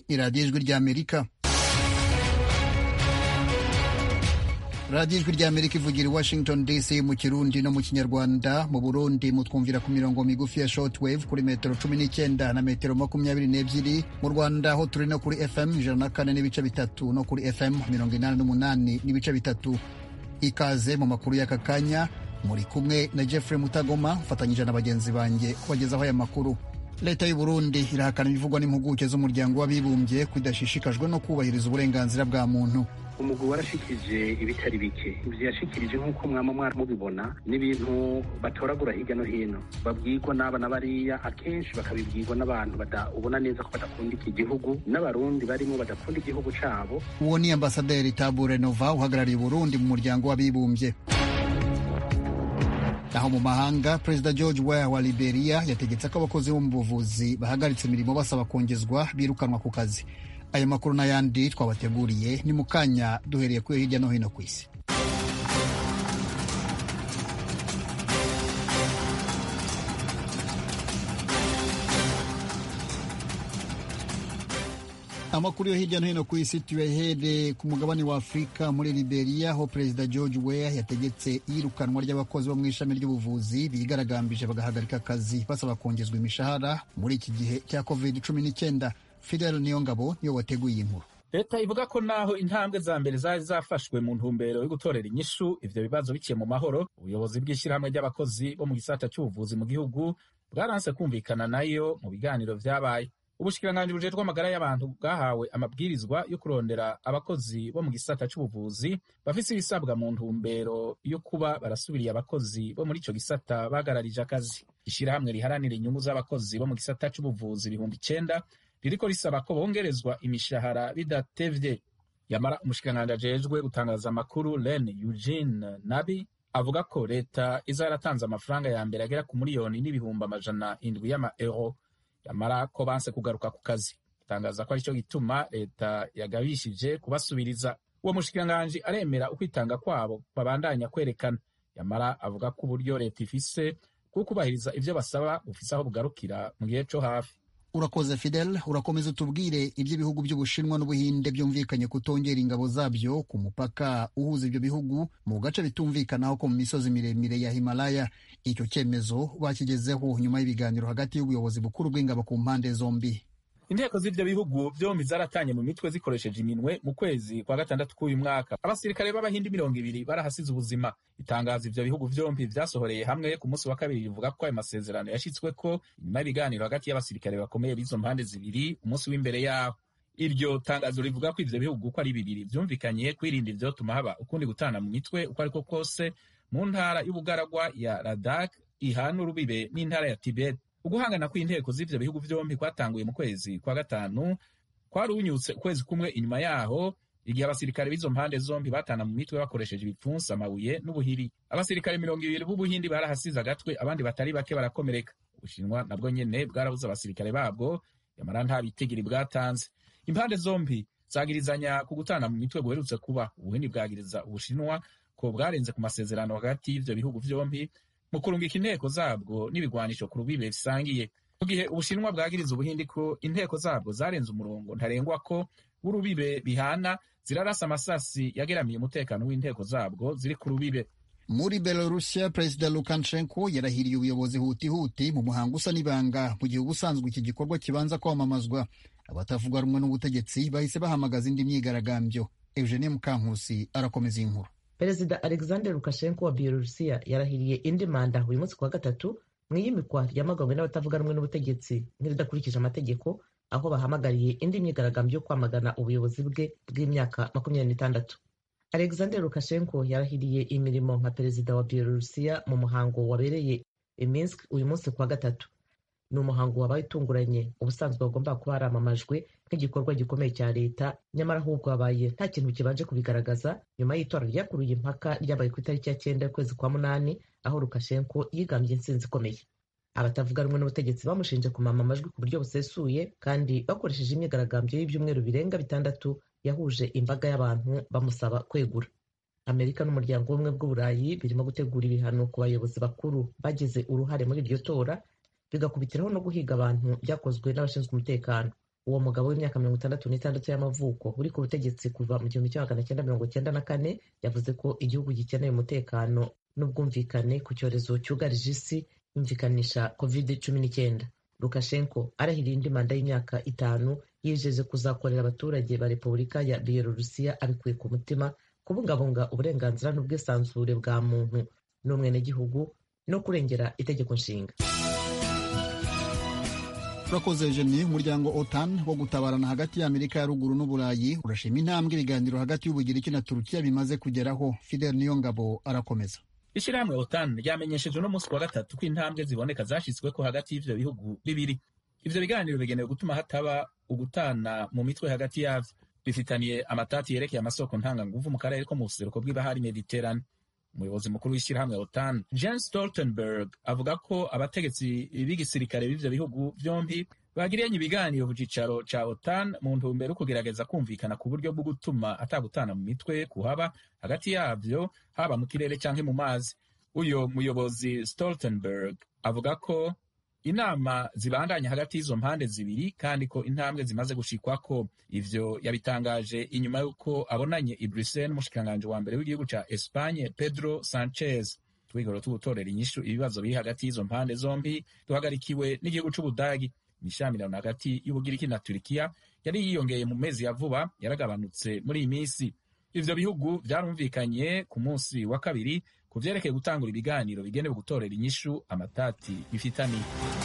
ni radiyo ijwi ry'amerika radiyo ijwi ry'amerika ivugira i washington dc mu kirundi no mu kinyarwanda mu burundi mutwumvira ku mirongo migufi ya shortwave kuri metero cumi n'icyenda na metero makumyabiri n'ebyiri mu rwanda aho turi no kuri fm ijana na kane n'ibice bitatu no kuri fm mirongo inani n'umunani n'ibice bitatu ikaze mu makuru y'aka kanya muri kumwe na jeffrey mutagoma ufatanyije na bagenzi banjye kubagezaho aya makuru leta y'u burundi irahakana ibivugwa n'impuguke z'umuryango w'abibumbye kudashishikajwe no kubahiriza uburenganzira bwa muntu umugwi warashikije ibitari bike ivyo yashikirije nk'uko mwama mwari mubibona n'ibintu batoragura hirya no hino babwirwa n'aba na bariya akenshi bakabibwirwa n'abantu ubona neza ko badakunda iki gihugu n'abarundi barimo badakunda igihugu cabo uwo ni ambasaderi tabure nova uhagarariye uburundi mu muryango w'abibumbye naho mu mahanga perezida george weah wa liberia yategetse ko abakozi bo mu buvuzi bahagaritse imirimo basaba kongezwa birukanwa ku kazi aya makuru n'ayandi twabateguriye ni mu kanya duhereye kuri hirya no hino ku isi amakuru yo hirya no hino ku isi tuyahere ku mugabane wa afurika muri liberia aho perezida george weah yategetse iyirukanwa ry'abakozi bo mu ishami ry'ubuvuzi bigaragambije bagahagarika akazi basaba kongezwa imishahara muri iki gihe cya covid cumi n'icyenda fidel niyongabo niyo wateguye inkuru leta ivuga ko naho intambwe za mbere zari zafashwe mu ntumbero yo gutorera inyishu ivyo bibazo biciye mu mahoro ubuyobozi bw'ishyirahamwe ry'abakozi bo mu gisata cy'ubuvuzi mu gihugu bwaranse kumvikana nayo mu biganiro vyabaye ubushikiranganji bujejwe amagara y'abantu bwahawe amabwirizwa yo kurondera abakozi bo mu gisata c'ubuvuzi bafise ibisabwa mu ntumbero yo kuba barasubiriye abakozi bo muri ico gisata bagararije akazi ishirahamwe riharanira inyungu z'abakozi bo mu gisata c'ubuvuzi ibihumbi icenda ririko risaba ko bongerezwa imishahara bidatevye yamara umushikiranganji ajejwe gutangaza amakuru len eugene nabi avuga ko leta iza yaratanze amafaranga ya mbere agera ku miliyoni n'ibihumbi amajana indwi y'ama euro yamara ko banse kugaruka ku kazi atangaza ko aricyo gituma leta yagabishije kubasubiriza uwo mushikiranganji aremera ukwitanga kwabo babandanya kwerekana yamara avuga ko uburyo leta ifise bwo kubahiriza ivyo basaba bufise aho bugarukira mu gihe co hafi urakoze fidel urakomeza utubwire iby'ibihugu by'ubushinwa n'ubuhinde byumvikanye kutongera ingabo zabyo ku mupaka uhuza ibyo bihugu mu gace bitumvikanaho ko mu misozi miremire ya himalaya icyo cyemezo bakigezeho nyuma y'ibiganiro hagati y'ubuyobozi bukuru bw'ingabo ku mpande zombi inteko z'ivyo bihugu vyombi zaratanye mu mitwe zikoresheje iminwe mu kwezi kwa gatandatu k'uyu mwaka abasirikare b'abahindi mirongo ibiri barahasize ubuzima itangazo ivyo bihugu vyombi vyasohoreye hamwe ku munsi wa kabiri rivuga ko ayo masezerano yashitsweko inyuma y'ibiganiro hagati y'abasirikare bakomeye b'izo mpande zibiri umunsi w'imbere yaho iryo tangazo rivuga ko ivyo bihugu uko ari bibiri vyumvikanye kwirinda ivyotuma haba ukundi gutana mu mitwe uko ariko kose mu ntara y'ubugaragwa ya ladak ihana urubibe n'intara ya tibet uguhangana kw'inteko z'ivyo bihugu vyombi kwatanguye mu kwezi kwa gatanu kwarunyutse ukwezi kumwe inyuma yaho igihe abasirikare b'izo mpande zombi batana mu mitwe bakoresheje ibipfunsi amabuye n'ubuhiri abasirikare mirongo ibiri b'ubuhindi barahasize agatwe abandi batari bake barakomereka ubushinwa nabwo nyene bwarabuze abasirikare babwo yamara nta bitigiri bwatanze impande zombi zagirizanya ku gutana mu mitwe guherutse kuba ubuhindi bwagiriza ubushinwa ko bwarenze ku masezerano hagati y'ivyo bihugu vyombi mu kurungika inteko zabwo n'ibigwanisho ku rubibe bisangiye mu gihe ubushinwa bwagiriza ubuhindi ko inteko zabwo zarenze umurongo ntarengwa ko w'urubibe bihana zirarasa amasasi yageramiye umutekano w'inteko zabwo ziri ku rubibe muri belorusiya perezida lukashenko yarahiriye ubuyobozi hutihuti mu muhango usa n'ibanga mu gihe ubusanzwe iki gikorwa kibanza kwamamazwa abatavuga rumwe n'ubutegetsi bahise bahamagaza indi myigaragambyo eugenie mukankusi arakomeza iyi nkuru perezida alexander lukashenko wa bielorusiya yarahiriye indi manda uyu munsi kuwa gatatu mu iyimikwa ryamaganywe n'abatavuga rumwe n'ubutegetsi nk'iridakurikije amategeko aho bahamagariye indi myigaragambyo yo kwamagana ubuyobozi bwe bw'imyaka makumyabiri n'itandatu alexander lukashenko yarahiriye imirimo nka perezida wa bielorusiya mu muhango wabereye i minsk uyu munsi kuwa gatatu ni umuhango wabaye utunguranye ubusanzwe wagomba kuba haramamajwe nk'igikorwa gikomeye cya leta nyamara ahubwo habaye nta kintu kibanje kubigaragaza nyuma y'itora ryakuruye impaka ryabaye ku itariki ya cyenda y'ukwezi kwa munani aho lukashenko yigambye intsinzi ikomeye abatavuga rumwe n'ubutegetsi bamushinje kumama amajwi ku buryo busesuye kandi bakoresheje imyigaragambyo y'ibyumweru birenga bitandatu yahuje imbaga y'abantu bamusaba kwegura amerika n'umuryango w'ubumwe bw'uburayi birimo gutegura ibihano ku bayobozi bakuru bagize uruhare muri iryo tora bigakubitiraho no guhiga abantu byakozwe n'abashinzwe umutekano uwo mugabo w'imyaka mirongo itandatu n'itandatu y'amavuko uri ku butegetsi kuva mu gihumbi kimwe magana cyenda mirongo cyenda na kane yavuze ko igihugu gikeneye umutekano n'ubwumvikane ku cyorezo cyugarije isi yumvikanisha covid cumi n'icyenda lukashenko arahiriye indi manda y'imyaka itanu yijeje kuzakorera abaturage ba repubulika ya biyelorusiya abikuye ku mutima kubungabunga uburenganzira n'ubwisanzure bwa muntu n'umwenegihugu no kurengera itegeko nshinga urakoze jeni umuryango otan wo gutabarana hagati y'amerika ya ruguru n'uburayi urashima intambwe ibiganiro hagati y'ubugiriki na turukiya bimaze kugeraho fidel niyongabo arakomeza ishyirahamwe otan ryamenyesheje uno munsi wa gatatu ko intambwe ziboneka zashyizweko hagati y'ivyo bihugu bibiri ivyo biganiro bigenewe gutuma hataba ugutana mu mitwe hagati yavyo bifitaniye amatati yerekeye amasoko ntanganguvu mu karere ko mu buseruko bw'ibahari mediterane umuyobozi mukuru w'ishyirahamwe otan jen stoltenberg avuga ko abategetsi b'igisirikare b'ivyo bihugu vyombi bagiriyanye ibiganiro ku cicaro ca otan mu ntumbero yo kugerageza kumvikana ku buryo bwo gutuma atagutana mu mitwe kuhaba hagati yavyo haba mu kirere canke mu mazi uyo muyobozi stoltenberg avuga ko inama zibandanya hagati y'izo mpande zibiri kandi ko intambwe zimaze gushikwako ivyo yabitangaje inyuma y'uko abonanye i Bruxelles n'umushikiranganji wa mbere w'igihugu ca Espagne Pedro Sanchez twigoro tugutorera inyishu ibibazo biri hagati y'izo mpande zombi duhagarikiwe n'igihugu c'Ubudagi imishamirano hagati y'Ubugiriki na Turikiya yari yiyongeye mu mezi ya vuba yaragabanutse muri iyi minsi ivyo bihugu vyarumvikanye ku munsi wa kabiri ku vyerekeye gutangura ibiganiro bigenewe gutorera inyishu amatati bifitaniye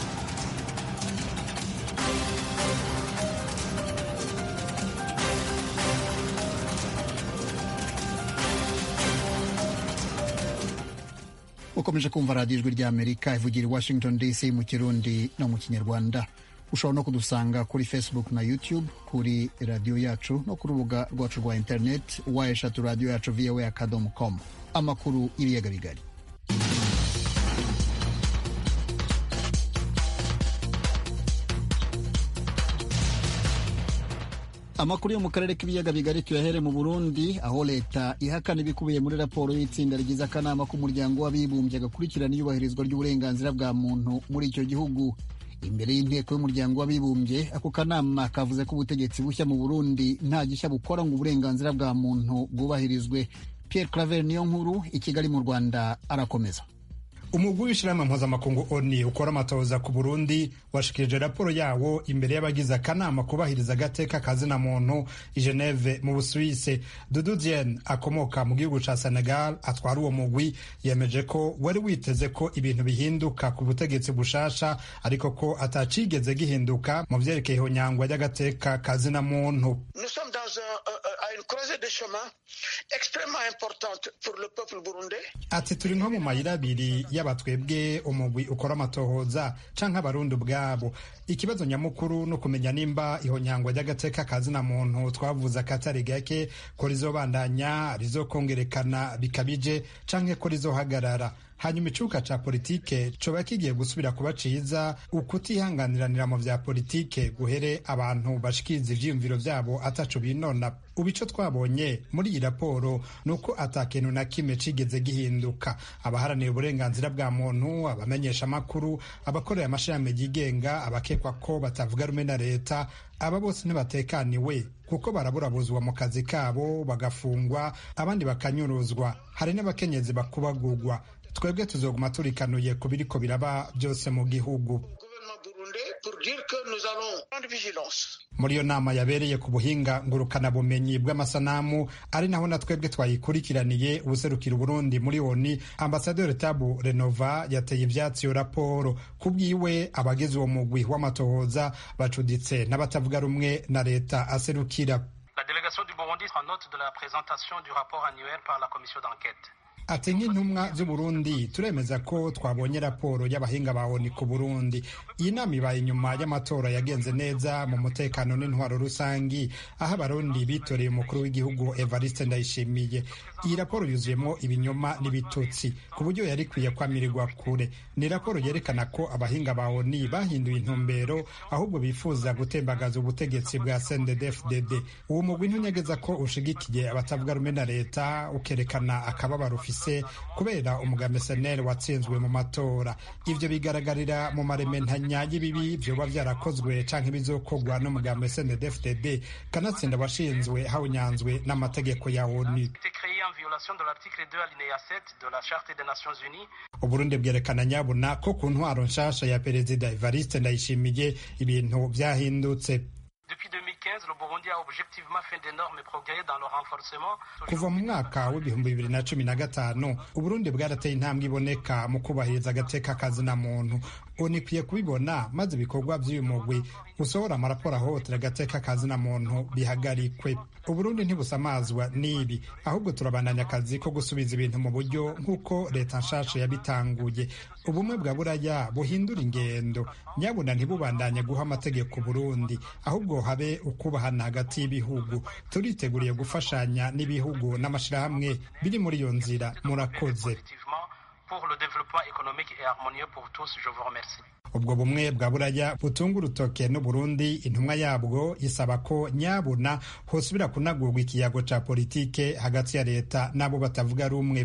ukomeje kumva radiyo ijwi ry'amerika ivugira i washington dc mu kirundi no mu kinyarwanda ushobora no kudusanga kuri facebook na youtube kuri radiyo yacu no ku rubuga rwacu rwa interineti wa eshatu radiyo yacu voa akadomo com amakuru y'ibiyaga bigari amakuru yo mu karere k'ibiyaga bigari tuyahere mu burundi aho leta ihakana ibikubiye muri raporo y'itsinda rigize akanama k'umuryango w'abibumbye gakurikirana iyubahirizwa ry'uburenganzira bwa muntu muri icyo gihugu imbere y'inteko y'umuryango w'abibumbye ako kanama kavuze ko ubutegetsi bushya mu burundi nta gishya bukora ngo uburenganzira bwa muntu bwubahirizwe pierre claver niyo nkuru i kigali mu rwanda arakomeza umugwi w'ishirahamwe mpuzamakungu oni ukora amatohoza ku burundi washikirije raporo yawo imbere y'abagize akanama kubahiriza agateka kazina muntu i geneve mu busuwise dudu dien akomoka mu gihugu ca senegal atwara uwo mugwi yemeje ko wari witeze ko ibintu bihinduka ku butegetsi bushasha ariko ko atacigeze gihinduka mu vyerekeye ihonyangwa ry'agateka kazina muntu ati turi nko mu mayira abiri y'abatwebwe umugwi ukora amatohoza canke abarundi ubwabo ikibazo nyamukuru no kumenya nimba ihonyangwa ry'agateka kazina muntu twavuze akatari gake ko rizobandanya rizokongerekana bikabije canke ko rizohagarara hanyuma icuka ca politike coba kigiye gusubira kuba ciza ukutihanganiranira mu vya politike guhere abantu bashikiriza ivyiyumviro vyabo ataco binona ubu ico twabonye muri iyi raporo ni uko ata kintu na kimwe cigeze gihinduka abaharanira uburenganzira bwa muntu abamenyesha amakuru abakorera amashirahamwe yigenga abakekwa ko batavuga rumwe na leta aba bose ntibatekaniwe kuko baraburabuzwa mu kazi kabo bagafungwa abandi bakanyuruzwa hari n'abakenyezi bakubagurwa twebwe tuzoguma turikanuye ku biriko biraba byose mu gihugu muri iyo nama yabereye ku buhinga ngurukanabumenyi bw'amasanamu ari naho na twebwe twayikurikiraniye ubuserukira uburundi muri oni ambasaderi tabu renova yateye ivyatsi iyo raporo ku bwiwe abagize uwo mugwi w'amatohoza bacuditse n'abatavuga rumwe na leta aserukira La délégation du Burundi prend note de la présentation du rapport annuel par la commission d'enquête. ati nk'intumwa z'uburundi turemeza ko twabonye raporo y'abahinga ba oni ku burundi iyi nama ibaye inyuma y'amatora yagenze neza mu mutekano n'intwaro rusangi aho abarundi bitoreye umukuru w'igihugu evariste ndayishimiye iyi raporo yuzuyemo ibinyoma n'ibitutsi ku buryo yari ikwiye kwamirirwa kure ni raporo yerekana ko abahinga ba oni bahinduye intumbero ahubwo bifuza gutembagaza ubutegetsi bwa sndfdd uwo mugwi ntunyegeza ko ushigikiye abatavuga rumwe na leta ukerekana akababaro ufise bafise kubera umugambi seneri watsinzwe mu matora ivyo bigaragarira mu marementanya y'ibibi vyoba vyarakozwe canke bizokorwa n'umugambi snddfdd kanatsinda washinzwe hawunyanzwe n'amategeko ya onu uburundi bwerekana nyabuna ko ku ntwaro nshasha ya perezida evariste ndayishimiye ibintu vyahindutse kuva mu mwaka w'ibihumbi bibiri na cumi na gatanu uburundi bwarateye intambwe iboneka mu kubahiriza agateka kazina muntu onu ikwiye kubibona maze ibikorwa by'uyu mugwi usohora amaraporo ahohotera agateka kazina muntu bihagarikwe uburundi ntibusamazwa n'ibi ahubwo turabandanya akazi ko gusubiza ibintu mu buryo nk'uko leta nshasha yabitanguye ubumwe bwa buraya buhindura ingendo nyabuna ntibubandanye guha amategeko burundi ahubwo habe ukubahana hagati y'ibihugu turiteguriye gufashanya n'ibihugu n'amashyirahamwe biri muri iyo nzira murakoze ubwo bumwe bwa buraya butunga urutoke n'uburundi intumwa yabwo isaba ko nyabuna hosubira kunagurwa ikiyago ca politike hagati ya leta n'abo batavuga rumwe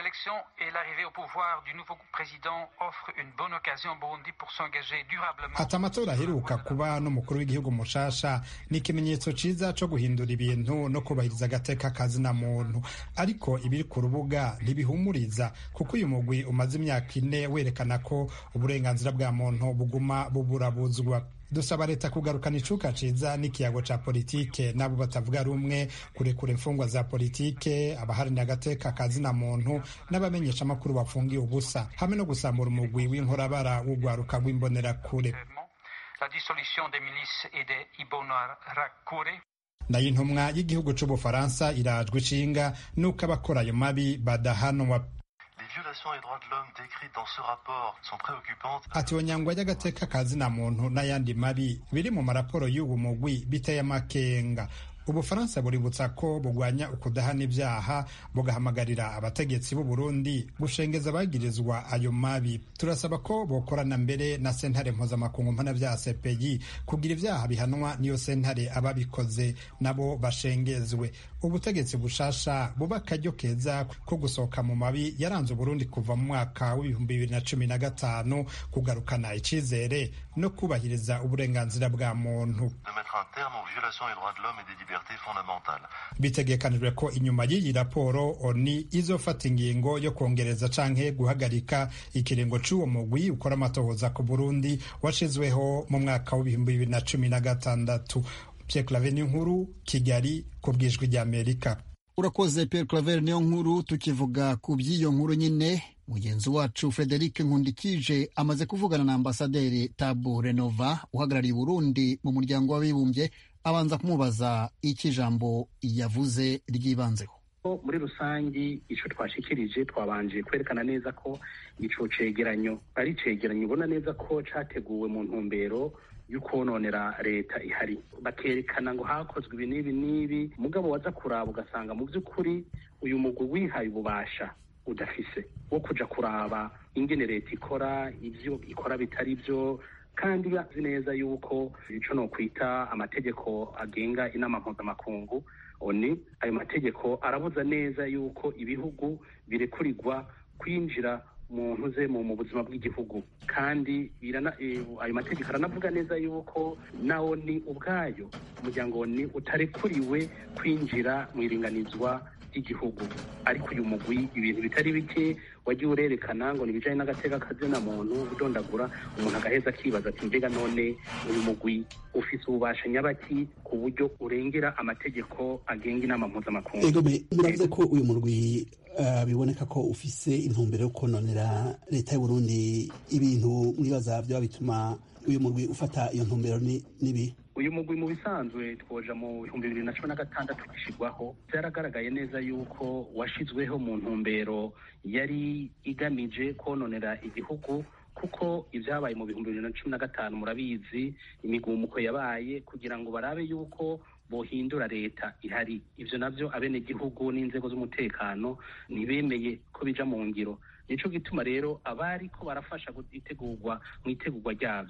ati amatora aheruka kuba n'umukuru w'igihugu mushasha ni ikimenyetso ciza co guhindura ibintu no kubahiriza agateka kazina muntu ariko ibiri ku rubuga ntibihumuriza kuko uyu mugwi umaze imyaka ine werekana ko uburenganzira bwa muntu buguma buburabuzwa dusaba leta kugarukana icuka ciza n'ikiyago ca politike n'abo batavuga rumwe kurekura imfungwa za politike abaharanira agateka kazina muntu n'abamenyesha amakuru bafungiye ubusa hamwe no gusambura umugwi w'inkorabara w'urwaruka rw'imbonerakure nayo intumwa y'igihugu c'ubufaransa irajwe ishinga n'uko abakora ayo mabi badahanwa ati onyangwa y'agateka kazina muntu n'ayandi mabi biri mu maraporo y'ubu mugwi biteye amakenga ubufaransa buributsa ko bugwanya ukudahana ibyaha bugahamagarira abategetsi b'u Burundi gushengeza abagirizwa ayo mabi turasaba ko bokorana mbere na sentare mpuzamakungu mpanabyaha CPI kugira ibyaha bihanwa niyo sentare ababikoze nabo bashengezwe ubutegetsi bushasha buba akaryo keza ko gusohoka mu mabi yaranze Burundi kuva mu mwaka w'ibihumbi bibiri na cumi na gatanu kugarukana icizere no kubahiriza uburenganzira bwa muntu bitegekanijwe ko inyuma y'iyi raporo oni izofata ingingo yo kongereza canke guhagarika ikiringo c'uwo mugwi ukora amatohoza ku burundi washizweho mu mwaka w'ibihumbi bibiri na cumi na gatandatu pierre clave nkuru kigali ku bwijwi ry'amerika urakoze pierre claver niyo nkuru tukivuga ku by'iyo nkuru nyine mugenzi wacu frederic nkundikije amaze kuvugana na ambasaderi tabu renova uhagarariye burundi mu muryango w'abibumbye abanza kumubaza icyo ijambo yavuze ryibanzeho muri rusange icyo twashikirije twabanje kwerekana neza ko ico cegeranyo ari cegeranyo ubona neza ko categuwe mu ntumbero y'ukononera leta ihari bakerekana ngo hakozwe ibi n'ibi n'ibi mugabo waza kuraba ugasanga mu by'ukuri uyu mugwi wihaye ububasha udafise wo kuja kuraba ingene leta ikora ibyo ikora bitari byo kandi bazi neza yuko ico no kwita amategeko agenga inama mpuzamakungu oni ayo mategeko arabuza neza yuko ibihugu birekurirwa kwinjira mu ntuze mu buzima bw'igihugu kandi ayo mategeko aranavuga neza yuko na oni ubwayo umuryango ni utarekuriwe kwinjira mu iringanizwa ry'igihugu ariko uyu mugwi ibintu bitari bike wagiye urerekana ngo ni ibijyanye n'agateka kazina muntu udondagura umuntu agaheza akibaza ati mbega none uyu mugwi ufise ububasha nyabaki ku buryo urengera amategeko agenga inama mpuzamakungu muravuze ko uyu murwi biboneka ko ufise intumbero yo kononera leta y'uburundi ibintu mwibaza byaba bituma uyu murwi ufata iyo ntumbero n'ibi uyu mugwi mu bisanzwe twoja mu bihumbi bibiri na cumi na gatandatu gishyirwaho byaragaragaye neza yuko washizweho mu ntumbero yari igamije kononera igihugu kuko ibyabaye mu bihumbi bibiri na cumi na gatanu murabizi imigumuko yabaye kugira ngo barabe yuko bohindura leta ihari ivyo navyo abenegihugu n'inzego z'umutekano ntibemeye ko bija mu ngiro nico gituma rero abari ko barafasha itegurwa mu itegurwa ryavyo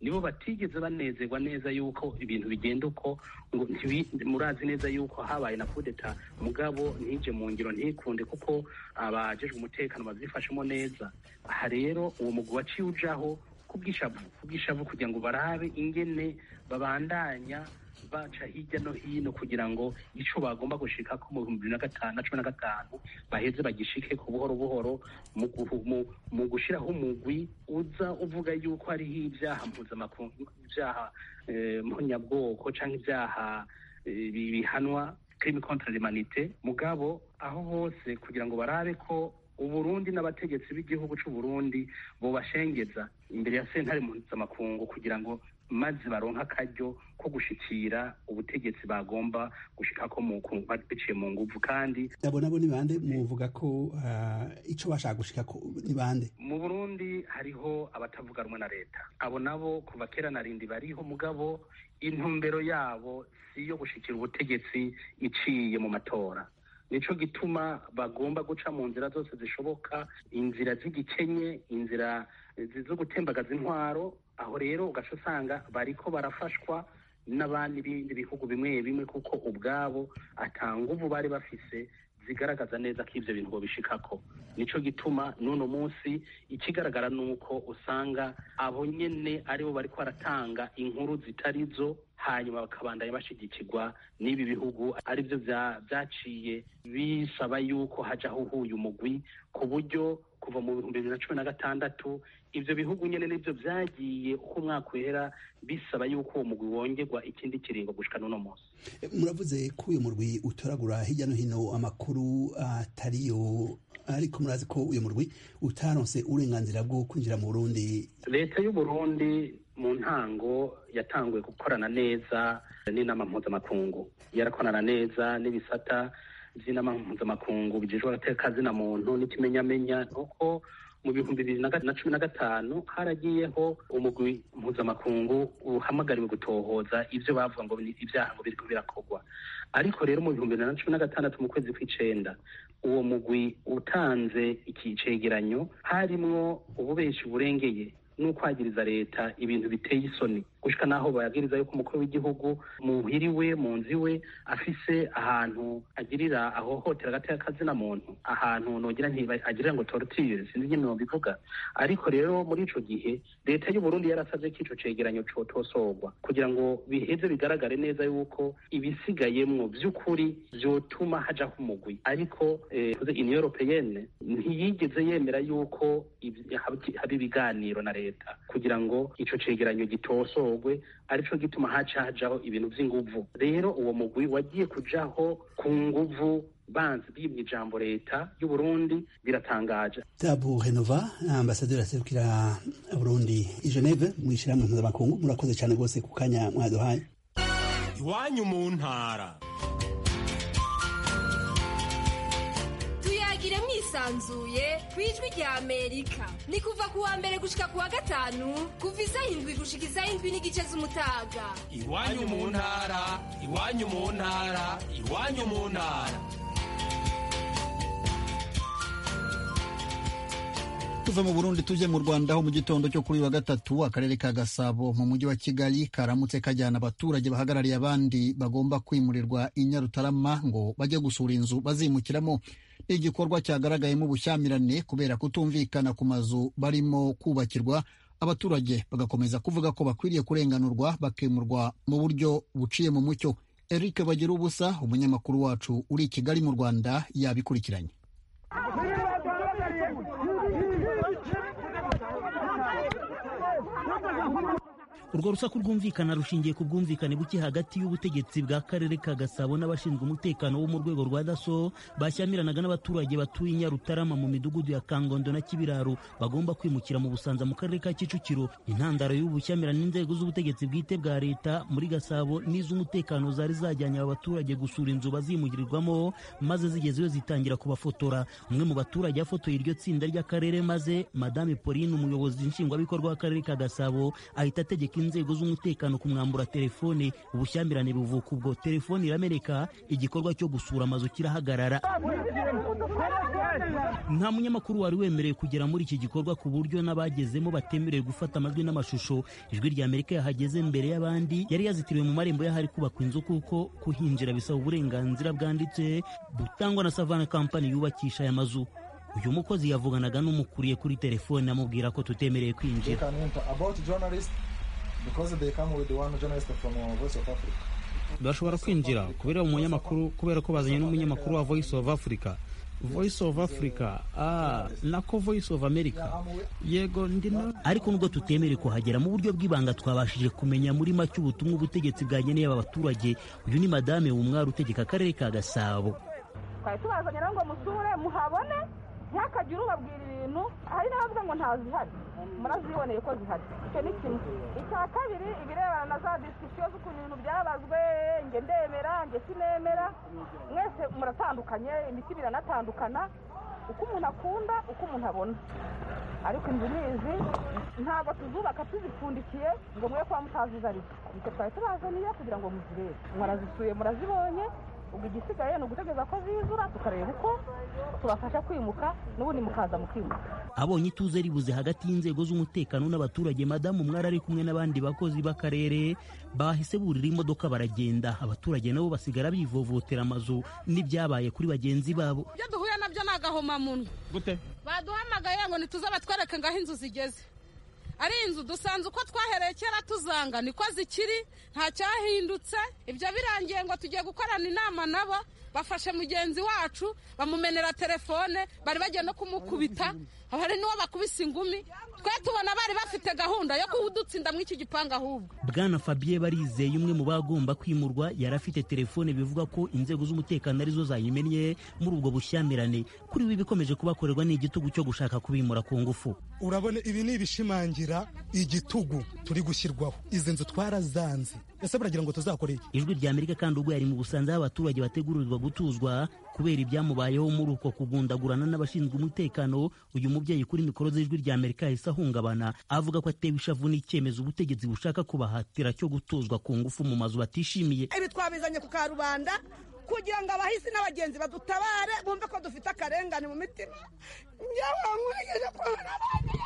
nibo batigeze banezerwa neza yuko ibintu bigenda uko ngo murazi neza yuko habaye na kudeta mugabo ntije mu ngiro ntikunde kuko abajejwe umutekano bazifashemo neza aha rero uwo mugwi waciye ujaho kubwishavu kubwishavu kugira ngo barabe ingene babandanya baca hirya no hino kugira ngo ico bagomba gushika ko mu bihumbi bibiri na gatanu na cumi na gatanu baheze bagishike ku buhoro buhoro mu gushiraho umugwi uza uvuga yuko hariho ibyaha mpuzamakungu ibyaha mponyabwoko canke ibyaha bihanwa crime contre l'humanité mugabo aho hose kugira ngo barabe ko uburundi n'abategetsi b'igihugu c'uburundi bobashengeza imbere ya sentare mpuzamakungu kugira ngo maze baronka akaryo ko gushikira ubutegetsi bagomba gushikako biciye mu nguvu kandi abo nabo ni bande muvuga ko ico bashaka gushikako ni bande mu burundi hariho abatavuga rumwe na leta abo nabo kuva kera na rindi bariho mugabo intumbero yabo si iyo gushikira ubutegetsi iciye mu matora nico gituma bagomba guca mu nzira zose zishoboka inzira z'igikenye inzira zo gutembagaza intwaro aho rero ugaca usanga bariko barafashwa n'abandi bindi bihugu bimwe bimwe kuko ubwabo ata nguvu bari bafise zigaragaza neza ko ivyo bintu bobishikako nico gituma n'uno munsi ikigaragara nuko usanga abo nyene aribo bariko baratanga inkuru zitari zo hanyuma bakabandanya bashigikirwa n'ibi bihugu arivyo vyaciye bisaba yuko hajaho uhuye umugwi ku buryo kuva mu bihumbi bibiri na cumi na gatandatu ivyo bihugu nyene nivyo vyagiye uko umwaka uhera bisaba yuko uwo mugwi wongerwa ikindi kiringo gushika n'uno munsi muravuze ko uyu murwi utoragura hirya no hino amakuru atariyo ariko murazi ko uyu murwi utaronse uburenganzira bwo kwinjira mu burundi leta y'uburundi mu ntango yatanguye gukorana neza n'inama mpuzamakungu yarakorana neza n'ibisata vy'inama mpuzamakungu bijejwe agateka zina muntu n'ikimenyamenya nuko mu bihumbi bibiri na cumi na gatanu haragiyeho umugwi mpuzamakungu uhamagariwe gutohoza ivyo bavuga ngo ibyaha ngo biriko birakorwa ariko rero mu bihumbi bibiri na cumi na gatandatu mu kwezi kw'icenda uwo mugwi utanze iki cegeranyo harimwo ububeshi burengeye n'ukwagiriza leta ibintu biteye isoni gushika naho bayagiriza yuko umukuru w'igihugu muhiriwe mu nzu iwe afise ahantu agirira ahohotera agateka kazina muntu ahantu nogira agirira ngo torture sinzi nyene nobivuga ariko rero muri ico gihe leta y'u Burundi yarasavye ko ico cegeranyo cotosorwa kugira ngo biheze bigaragare neza yuko ibisigayemwo vy'ukuri vyotuma hajaho umugwi ariko eh, Union Européenne ntiyigeze yemera yuko haba ibiganiro na leta kugira ngo ico cegeranyo gitosorwe arico gituma haca hajaho ibintu vy'inguvu rero uwo mugwi wagiye kujaho ku nguvu banzi bimye ijambo leta y'u Burundi biratangaje Tabu Renova ambasaderi aserukira Burundi i Geneve mu ishyirahamwe mpuzamakungu murakoze cyane rwose ku kanya mwaduhaye iwanyu mu ntara tuyagire mwisanzuye ku ijwi rya amerika ni kuva ku wa mbere gushika ku wa gatanu kuva isaha indwi gushika isaha indwi n'igice z'umutaga iwanyu mu ntara iwanyu mu ntara iwanyu mu ntara tuve mu burundi tujye mu rwanda aho mu gitondo cyo kuri wa gatatu akarere ka gasabo mu mujyi wa kigali karamutse kajyana abaturage bahagarariye abandi bagomba kwimurirwa i nyarutarama ngo bajye gusura inzu bazimukiramo ni igikorwa cyagaragayemo ubushyamirane kubera kutumvikana ku mazu barimo kubakirwa abaturage bagakomeza kuvuga ko bakwiriye kurenganurwa bakimurwa mu buryo buciye mu mucyo eric bagira ubusa umunyamakuru wacu uri i kigali mu rwanda yabikurikiranye urwo rusaku rwumvikana rushingiye ku bwumvikane buke hagati y'ubutegetsi bwa karere ka gasabo n'abashinzwe umutekano wo mu rwego rwa daso bashyamiranaga n'abaturage batuye i nyarutarama mu midugudu ya kangondo na kibiraro bagomba kwimukira mu busanza mu karere ka kicukiro intandaro y'ubu bushyamirane n'inzego z'ubutegetsi bwite bwa leta muri gasabo n'iz'umutekano zari zajyanye aba baturage gusura inzu bazimugirirwamo maze zigezeyo zitangira kubafotora umwe mu baturage yafotoye iryo tsinda ry'akarere maze madame pauline umuyobozi nshingwabikorwa w'akarere ka gasabo ahita ategeka inzego z'umutekano kumwambura telefone ubushyamirane buvuka ubwo telefone irameneka igikorwa cyo gusura amazu kirahagarara nta munyamakuru wari wemerewe kugera muri iki gikorwa ku buryo n'abagezemo batemerewe gufata amajwi n'amashusho ijwi rya amerika yahageze mbere y'abandi yari yazitiriwe mu marembo y'ahari kubakwa inzu kuko kuhinjira bisaba uburenganzira bwanditse butangwa na savana kampani yubakisha aya mazu uyu mukozi yavuganaga n'umukuriye kuri telefone amubwira ko tutemereye kwinjira bashobora kwinjira kubera umunyamakuru kubera ko bazanye n'umunyamakuru wa voice of africa voice of africa ah nako voice of america yego ndino ariko nubwo tutemerewe kuhagera mu buryo bw'ibanga twabashije kumenya muri make ubutumwa ubutegetsi bwageneye aba baturage uyu ni madame wumwari utegeka akarere ka gasabo twari tubazanye rero ngo musure muhabone ntihakagire ubabwira ibintu hari n'abavuga ngo ntazihari muraziboneye ko zihari icyo ni kimwe icya kabiri ibirebana na za disikisiyo z'ukuntu ibintu byabazwe nge ndemera nge sinemera mwese muratandukanye imitima iranatandukana uko umuntu akunda uko umuntu abona ariko inzu nizi ntabwo tuzubaka tuzipfundikiye ngo mwe kuba mutazizi ariko nicyo twari tubazaniye kugira ngo muzirebe murazisuye murazibonye ubwo igisigaye ni ugutegereza ko zizura tukareba uko tubafasha kwimuka n'ubundi mukaza mukimuka abonye ituze ribuze hagati y'inzego z'umutekano n'abaturage madamu mwari ari kumwe n'abandi bakozi b'akarere bahise burira imodoka baragenda abaturage nabo basigara bivovotera amazu n'ibyabaye kuri bagenzi babo ibyo duhuye nabyo ni agahomamunwa gute baduhamagaye ngo ntituze batwereke ngo aho inzu zigeze ari inzu dusanze uko twahereye kera tuzanga niko zikiri nta cyahindutse ibyo birangiye ngo tugiye gukorana inama nabo bafashe mugenzi wacu bamumenera telefone bari bagiye no kumukubita hari n'uwo bakubise ingumi twe tubona bari bafite gahunda yo kuwudutsinda muri iki gipangu ahubwo bwana fabien barizeye umwe mu bagomba kwimurwa yari afite telefone bivuga ko inzego z'umutekano arizo zayimennye muri ubwo bushyamirane kuri we ibikomeje kubakorerwa ni igitugu cyo gushaka kubimura ku ngufu urabona ibi ni ibishimangira igitugu turi gushyirwaho izi nzu twarazanze ese baragira ngo tuzakore iki ijwi rya amerika kandi ubwo yari mu busanza aho abaturage bategurirwa gutuzwa kubera ibyamubayeho muri uko kugundagurana n'abashinzwe umutekano uyu mubyeyi kuri mikoro z'ijwi rya amerika yahise ahungabana avuga ko atewe ishavu n'icyemezo ubutegetsi bushaka kubahatira cyo gutuzwa ku ngufu mu mazu batishimiye ibi twabizanye ku karubanda kugira ngo abahisi n'abagenzi badutabare bumve ko dufite akarengane mu mitima njyewe nkwegeje kubona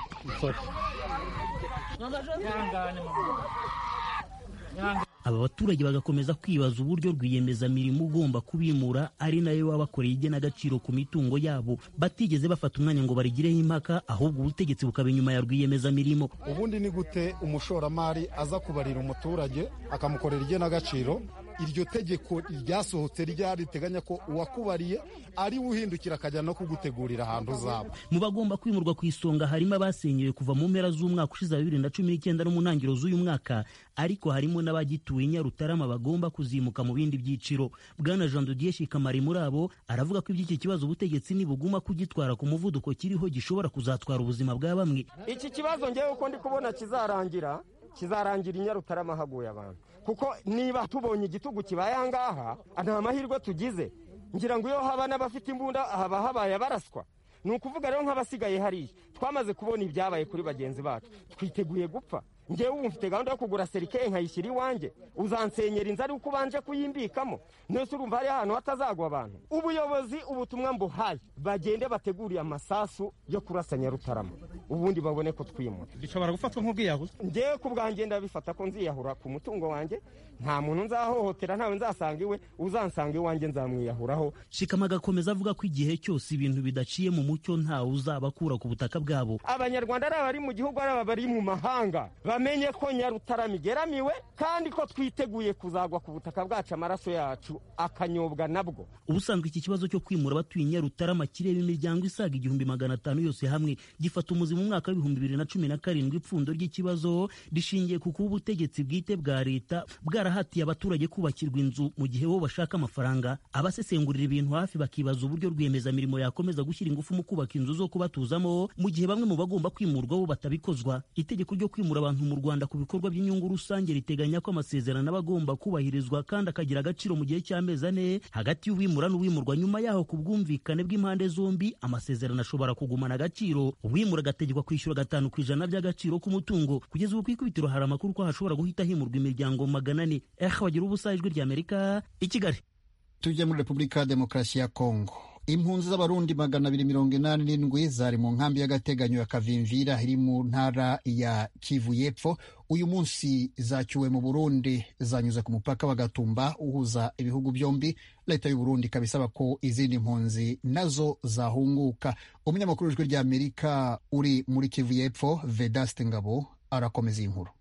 aba baturage bagakomeza kwibaza uburyo rwiyemezamirimo ugomba kubimura ari nayo wabakoreye igenagaciro ku mitungo yabo batigeze bafata umwanya ngo barigireho impaka ahubwo ubutegetsi bukaba inyuma ya rwiyemezamirimo ubundi ni gute umushoramari aza kubarira umuturage akamukorera igenagaciro iryo tegeko ryasohotse ryari riteganya ko uwakubariye ari we uhindukira akajya no kugutegurira ahantu uzaba mu bagomba kwimurwa ku isonga harimo abasenyewe kuva mu mpera z'umwaka ushize wa bibiri na cumi n'icyenda no mu ntangiriro z'uyu mwaka ariko harimo n'abagituye i nyarutarama bagomba kuzimuka mu bindi byiciro bwana jean dodier shikamari muri abo aravuga ko iby'iki kibazo ubutegetsi nibuguma kugitwara ku muvuduko kiriho gishobora kuzatwara ubuzima bwa bamwe iki kibazo ngewe uko ndi kubona kizarangira kizarangira i nyarutarama haguye abantu kuko niba tubonye igitugu kibaye aha ngaha nta mahirwe tugize ngira ngo iyo haba n'abafite imbunda haba habaye abaraswa ni ukuvuga rero nk'abasigaye hariya twamaze kubona ibyabaye kuri bagenzi bacu twiteguye gupfa ngewe ubu mfite gahunda yo kugura serike nkayishyira iwanjye uzansenyera inzu ari uko ubanje kuyimbikamo nese urumva hari ahantu hatazagwa abantu ubuyobozi ubutumwa mbuhaye bagende bateguriye amasasu yo kurasa nyarutarama ubundi babone ko twimura bishobora gufatwa nk'ubwiyahuzi ngewe ku bwanjye ndabifata ko nziyahura ku mutungo wanjye nta muntu nzahohotera ntawe nzasanga iwe uzansanga iwanjye nzamwiyahuraho shikama agakomeza avuga ko igihe cyose ibintu bidaciye mu mucyo ntawe uzabakura ku butaka bwabo abanyarwanda ari abari mu gihugu ari abari mu mahanga bamenye ko nyarutarama igeramiwe kandi ko twiteguye kuzagwa ku butaka bwacu amaraso yacu akanyobwa nabwo ubusanzwe iki kibazo cyo kwimura abatuye nyarutarama kireba imiryango isaga igihumbi magana atanu yose hamwe gifata umuzi mu mwaka w'ibihumbi bibiri na cumi na karindwi ipfundo ry'ikibazo rishingiye ku kuba ubutegetsi bwite bwa leta bwarahatiye abaturage kubakirwa inzu mu gihe bo bashaka amafaranga abasesengurira ibintu hafi bakibaza uburyo rwiyemezamirimo yakomeza gushyira ingufu mu kubaka inzu zo kubatuzamo mu gihe bamwe mu bagomba kwimurwa bo batabikozwa itegeko ryo kwimura abantu mu rwanda ku bikorwa by'inyungu rusange riteganya ko amasezerano aba agomba kubahirizwa kandi akagira agaciro mu gihe cy'amezi ane hagati y'uwimura n'uwimurwa nyuma yaho ku bwumvikane bw'impande zombi amasezerano ashobora kugumana agaciro uwimura agategekwa kwishyura gatanu ku ijana by'agaciro k'umutungo kugeza ubu ku ikubitiro hari amakuru ko hashobora guhita himurwa imiryango magana ane eh bagira ubusa ijwi ry'amerika i kigali tujya muri repubulika ya demokarasi ya kongo impunzi z'abarundi magana abiri mirongo inani n'indwi zari mu nkambi y'agateganyo ya kavimvira iri mu ntara ya kivu y'epfo uyu munsi zacyuwe mu burundi zanyuze ku mupaka wa gatumba uhuza ibihugu byombi leta y'u burundi ikaba isaba ko izindi mpunzi nazo zahunguka umunyamakuru w'ijwi rya amerika uri muri kivu y'epfo vedaste ngabo arakomeza iyi nkuru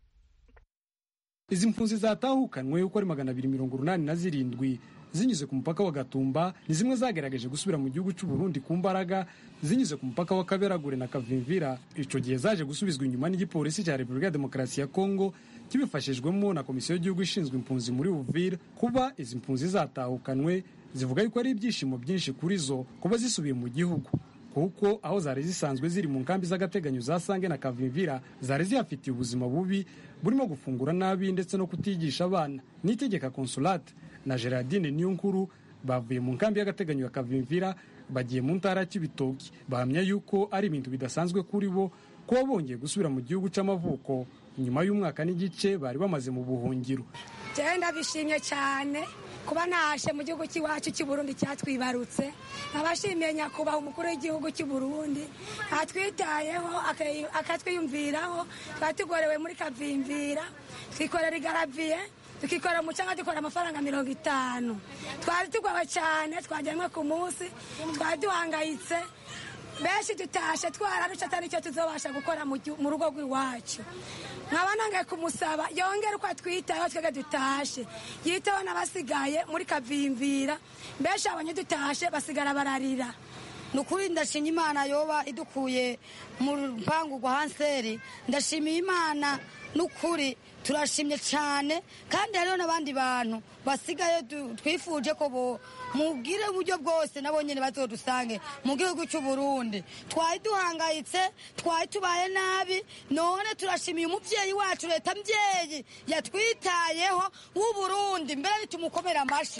izi mpunzi zatahukanwe uko ari magana abiri mirongo urunani na zirindwi zinyuze ku mupaka wa gatumba ni zimwe zagerageje gusubira mu gihugu cy'u Burundi ku mbaraga zinyuze ku mupaka wa kaberagure na kavimvira icyo gihe zaje gusubizwa inyuma n'igipolisi cya repubulika ya demokarasi ya kongo kibifashijwemo na komisiyo y'igihugu ishinzwe impunzi muri uvira kuba izi mpunzi zatahukanwe zivuga yuko ari ibyishimo byinshi kuri zo kuba zisubiye mu gihugu kuko aho zari zisanzwe ziri mu nkambi z'agateganyo za sange na kavimvira zari zihafitiye ubuzima bubi burimo gufungura nabi ndetse no kutigisha abana n'itegeka consulate na gerardine niyonkuru bavuye mu nkambi y'agateganyo ya kavimvira bagiye mu ntara ya kibitoki bahamya yuko ari ibintu bidasanzwe kuri bo kuba bongeye gusubira mu gihugu cy'amavuko nyuma y'umwaka n'igice bari bamaze mu buhungiro jewe ndabishimye cyane kuba nashe mu gihugu cy'iwacu cy'i Burundi cyatwibarutse nkabashimiye nyakubahwa umukuru w'igihugu cy'i Burundi atwitayeho akatwiyumviraho twari tugorewe muri kavimvira twikorera igaraviye tukikorera umucanga dukora amafaranga mirongo itanu twari tugowe cyane twajyanwe ku munsi twari duhangayitse benshi dutashe twararusha atari icyo tuzobasha gukora mu rugo rw'iwacu nkaba nangaye kumusaba yongere uko atwitayeho twebwe dutashe yiteho n'abasigaye muri kavimvira benshi abanye dutashe basigara bararira ni ukuri ndashimye imana yoba idukuye mu rupangu rwa hanseri ndashimiye imana n'ukuri turashimye cyane kandi hariho n'abandi bantu basigaye twifuje ko mubwire uburyo bwose nabo nyine bazodusange mu gihugu cy'u Burundi twari duhangayitse twari tubaye nabi none turashimiye umubyeyi wacu leta mbyeyi yatwitayeho w'u Burundi mbere nitumukomera amashyi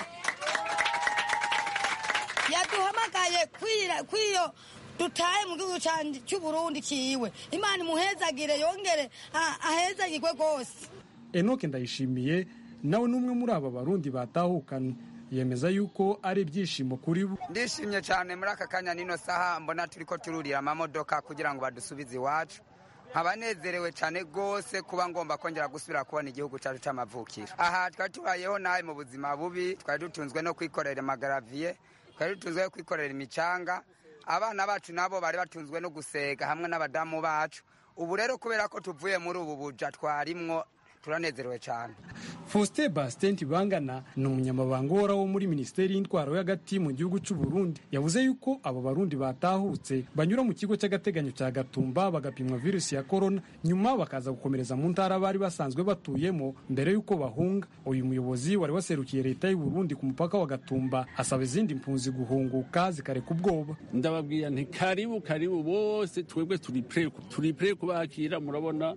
yaduhamagaye kwiyo dutaye mu gihugu cy'u Burundi kiwe imana imuhezagire yongere ahezagirwe rwose enoke ndayishimiye nawe n'umwe muri aba barundi batahukanye yemeza yuko ari ibyishimo kuri bo ndishimye cyane muri aka kanya nino saha mbona turi ko tururira amamodoka kugira ngo badusubize iwacu nkaba nezerewe cyane rwose kuba ngomba kongera gusubira kubona igihugu cyacu cy'amavukiro aha twari tubayeho nabi mu buzima bubi twari dutunzwe no kwikorera amagaraviye twari dutunzwe no kwikorera imicanga abana bacu nabo bari batunzwe no gusega hamwe n'abadamu bacu ubu rero kubera ko tuvuye muri ubu buja twarimwo turanezerewe cyane faustin bastin bangana ni umunyamabanga uhoraho muri minisiteri y'intwaro y'agati mu gihugu cy'u Burundi yavuze yuko abo barundi batahutse banyura mu kigo cy'agateganyo cya gatumba bagapimwa virusi ya korona nyuma bakaza gukomereza mu ntara bari basanzwe batuyemo mbere y'uko bahunga uyu muyobozi wari waserukiye leta y'u Burundi ku mupaka wa gatumba asaba izindi mpunzi guhunguka zikareka ubwoba ndababwira nti karibu karibu bose twebwe turi pre turi pre kubakira murabona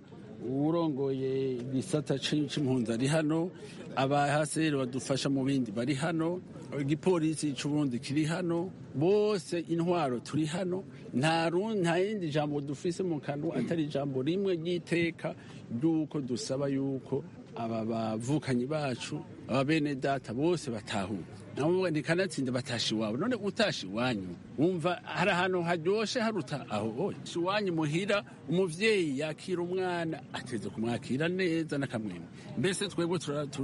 urongoye igisata c'impunzi ari hano abahaseri badufasha mu bindi bari hano igipolisi c'uburundi kiri hano bose intwaro turi hano nta yindi jambo dufise mu kanwa atari ijambo rimwe ry'iteka ry'uko dusaba yuko aba bavukanyi bacu aba bene data bose batahuka nabo ntikanatsinda batasha iwabo none utasha iwanyu wumva hari ahantu haryoshe haruta aho iwanyu muhira umuvyeyi yakira umwana ateze kumwakira neza n'akamwemwe mbese twebwe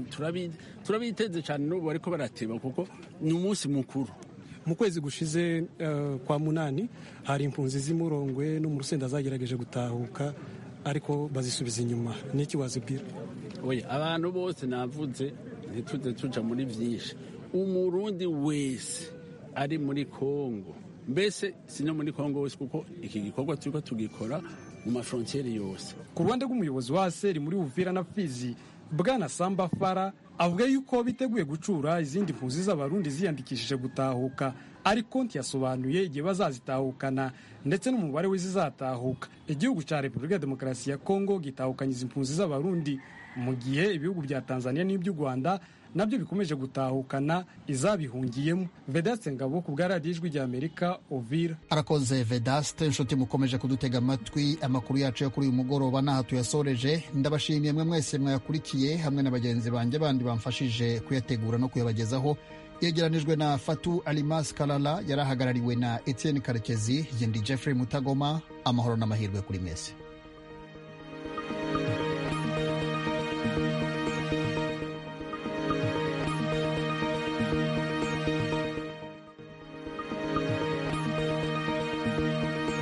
turabiteze cyane n'ubu bariko barateba kuko ni umunsi mukuru mu kwezi gushize uh, kwa munani hari impunzi z'imurongwe no mu rusenda zagerageje gutahuka ariko bazisubiza inyuma niki wazibwira oya abantu bose navuze ntituze tuja muri vyinshi umurundi wese ari muri kongo mbese si no muri kongo wese kuko iki gikorwa turiko tugikora mu mafrontiere yose ku ruhande rw'umuyobozi wa seri muri uvira na fizi bwana samba fara avuga yuko biteguye gucura izindi mpunzi z'abarundi ziyandikishije gutahuka ariko ntiyasobanuye igihe bazazitahukana ndetse n'umubare w'izizatahuka igihugu cya repubulika ya demokarasi ya kongo gitahukanye izi mpunzi z'abarundi mu gihe ibihugu bya tanzania n'iby'u rwanda nabyo bikomeje gutahukana izabihungiyemo vedaste ngabo ku bwa radiyo ijwi ry'amerika ovira arakoze vedaste inshuti mukomeje kudutega amatwi amakuru yacu yo kuri uyu mugoroba n'aha tuyasoreje ndabashimiye mwe mwese mwayakurikiye hamwe na bagenzi banjye bandi bamfashije kuyategura no kuyabagezaho yegeranijwe na fatu alimas kalala yari ahagarariwe na etienne karekezi yendi jeffrey mutagoma amahoro n'amahirwe kuri mesi